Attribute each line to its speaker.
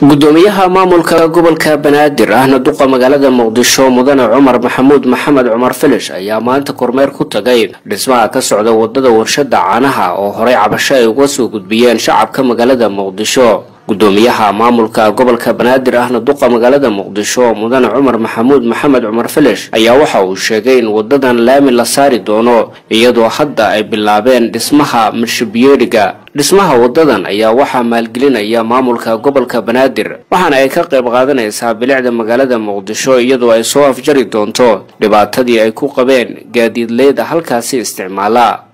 Speaker 1: gudoomiyaha maamulka gobolka banaadir ahna duqa magaalada muqdisho mudane cumar maxamuud maxamed cumar filish ayaa maanta kormeer ku tagay dhismaha ka socda wadada warshada caanaha oo horey cabasho ay uga soo gudbiyeen shacabka magaalada muqdisho gudoomiyaha maamulka gobolka banaadir ahna duqa magaalada muqdisho mudane cumar maxamuud maxamed cumar filish ayaa waxa uu sheegay in wadadan laami la saari doono iyadoo hadda ay bilaabeen dhismaha mirshabiyeeriga dhismaha wadadan ayaa waxaa maalgelinaya maamulka gobolka banaadir waxaana ay ka qayb qaadanaysaa bilicda magaalada muqdisho iyadoo ay soo afjari doonto dhibaatadii ay ku qabeen gaadiidleyda halkaasi isticmaala